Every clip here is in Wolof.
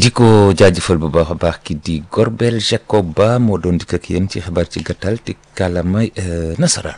di ko jaajëfal bu baax a baax ki di Gorbel Jacob Ba moo doon dikk ak yéen ci xibaar ci gàttal ci kàllaamay nasaraan.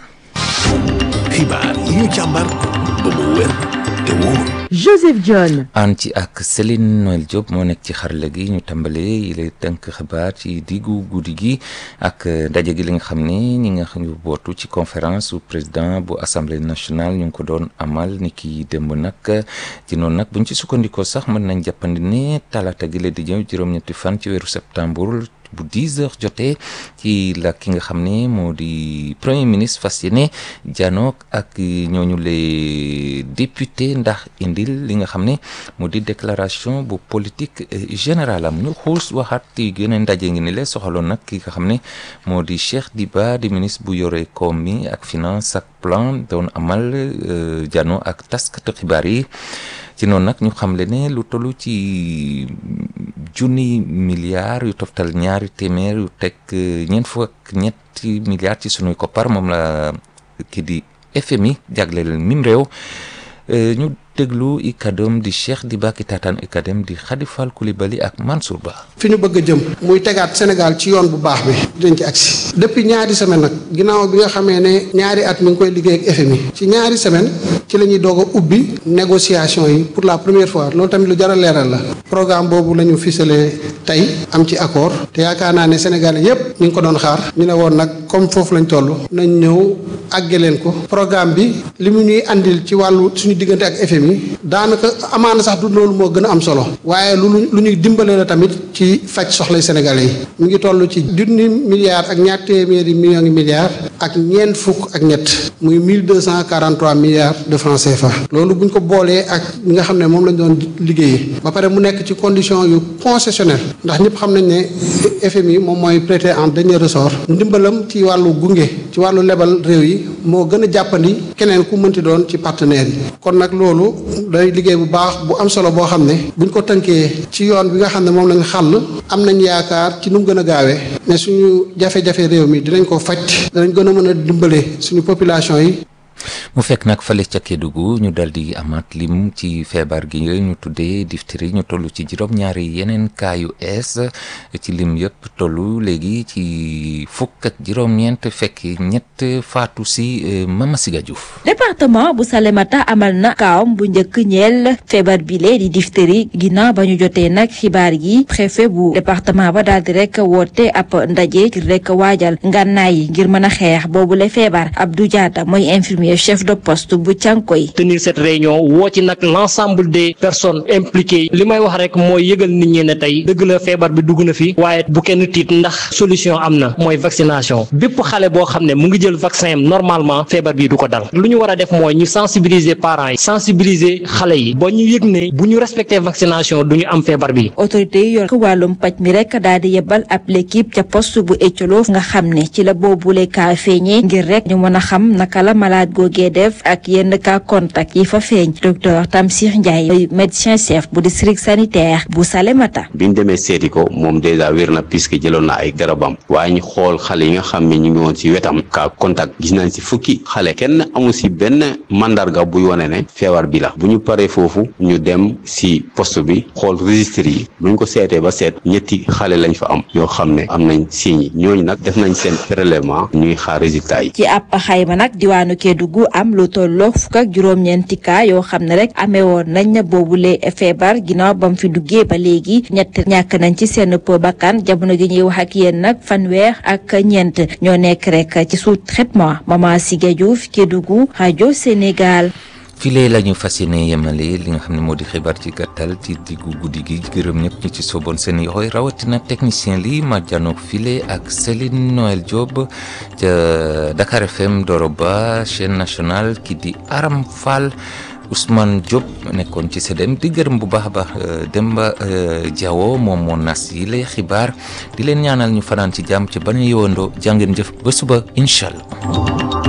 xibaar yi ñu càmbar ba mu wér te wóor. Joseph John. ànd ci ak Céline Noël Diop moo nekk ci xarala gi ñu tàmbalee yi lay tënk xibaar ci diggu guddi gi ak ndaje gi li nga xam ne ñi nga xam ne bootu ci conférence su président bu assemblée nationale ñu ngi ko doon amal ni ki démb nag ci noonu nag buñ ci sukkandikoo sax mën nañ jàppandi ne talaata gi la di ñëw juróom-ñetti fan ci weeru septembre. bu 10 heures jotee ci la ki nga xam ne moo di premier ministre fas yéene janook ak ñooñu les députés ndax indil li nga xam ne moo di déclaration bu politique générale am ñu xuus waxaat ci yeneen ndaje ngi ni lee soxaloon nag ki nga xam ne moo di Cheikh Diba di ministre bu yore koom mi ak finance ak plan doon amal jano ak taskatu xibaar yi ci noonu nag ñu xamle ne lu tollu ci junni milliards yu toftal ñaari téeméer yu teg ñeent fukk ak ñetti milliards ci sunuy koppar moom la ki di FMI jagleel mim réew ñu déglu i kaddoom di Cheikh Diba ki taataan i kaddoom di Khady Fall Coulibaly ak Mansour Ba. fi ñu bëgg a jëm muy tegaat Sénégal ci yoon bu baax bi dinañ ci agsi depuis ñaari semaine nag ginnaaw bi nga xamee ne ñaari at mi ngi koy liggéey ak FMI ci ñaari semaine ci la ñuy doog a ubbi négociation yi pour la première fois loolu tamit lu jar a leeral la programme boobu la ñu ficelé tey am ci accord te yaakaar naa ne Sénégalais yépp ñu ngi ko doon xaar ñu ne woon nag comme foofu lañ toll nañ ñëw àgge leen ko programme bi li mu ñuy andil ci wàllu suñu diggante ak FMI daanaka amaana sax du loolu moo gën a am solo waaye lu lu ñuy dimbale la tamit ci faj soxlay sénégalais yi mu ngi toll ci junni milliards ak ñaar téeméeri millions ngi milliards ak ñeent fukk ak ñett muy mille deux cent quarante trois milliards de francs CFA loolu bu ñu ko boolee ak ñi nga xam ne moom lañ doon liggéeyee ba pare mu nekk ci condition yu concessionnel ndax ñëpp xam nañ ne FMI moom mooy prêter en dernier ressort ndimbalam ci wàllu gunge ci wàllu lebal réew yi moo gën a jàppandi keneen ku mënti doon ci partenaires yi kon nag loolu day liggéey bu baax bu am solo boo xam ne buñ ko tënkee ci yoon bi nga xam ne moom lañ xàll am nañ yaakaar ci nu mu gën a gaawee ne suñu jafe-jafe réew mi dinañ ko faj danañ gën a mën a dimbale suñu population yi mu fekk nag fale ca Kédougou ñu dal di amaat lim ci feebar gi ñu tuddee diphtérie ñu toll ci juróom-ñaari yeneen cas yu ees ci lim yëpp tollu léegi ci fukk ak juróom-ñeent fekk ñett faatu si Mama Siga Diouf département bu Salémata amal na kaawam bu njëkk ñeel feebar bile di diphtérie ginnaaw ba ñu jotee nag xibaar yi préfet bu département ba daal di rek woote ab ndaje ngir rek waajal ngànnaay yi ngir mën a xeex boobule feebar Abdou Diatta mooy infirmier chef de poste bu Cànkoy tenir cette réunion woo ci nag l'ensemble des personnes impliquées li may wax rek mooy yëgal nit ñi ne tey dëgg la feebar bi dugg na fi waaye bu kenn tiit ndax solution am na mooy vaccination bépp xale boo xam ne mu ngi jël vaccin am normalement feebar bi du ko dal lu ñu war a def mooy ñu sensibiliser parents yi sensibiliser xale yi ba ñu yëg ne bu ñu respecter vaccination du ñu am feebar bi. autorité yi yor wàllum paj mi rek daal di yebal ab l'équipe ca poste bu Ecolof nga xam ne ci la boobule kaa feeñee ngir rek ñu mën a xam naka la malade googee def ak yenn cas contact yi fa feeñ docteur Tamsir Ndiaye médecin chef bu district sanitaire bu Salémata. biñ demee seeti ko moom dèjà wér na puisque jëloon na ay garabam waaye ñu xool xale yi nga xam ne ñu ngi woon ci wetam cas contact gis nañ ci fukki xale kenn amu ci benn mandarga buy wane ne feebar bi la bu ñu paree foofu ñu dem ci poste bi xool registre yi bu ñu ko seetee ba seet ñetti xale lañ fa am yoo xam ne am nañ signes yi ñooñu nag def nañ seen prélèvement ñuy xaar résultat yi. ci ab xayma nag diwaanu Kédougou am lu tolloo fukk ak juróom-ñeenti cas yoo xam ne rek amee woon nañ boobule feebar ginnaaw ba mu fi duggee ba léegi ñett ñàkk nañ ci seen po bakkan jamono gi ñuy wax ak yéen nag fanweer ak ñeent ñoo nekk rek ci sous traitement Mama Siga Diouf Kédougou rajo Sénégal. file la ñu fas yéene yemale li nga xam ne moo di xibaar ci gàttal ci diggu guddi gi gërëm ñëpp ñu ci soboon seen yoxoy rawatina technicien li ma janook file ak Céline Noël Diop ca Dakar FM Doroba chaîne nationale ki di Aram Fall Ousmane Diop nekkoon ci SEDEM di gërëm bu baax a baax Demba Diawo moom moo nas yi lay xibaar di leen ñaanal ñu fanaan ci jàmm ci bañ a yowandoo jàngeen jëf ba suba incha allah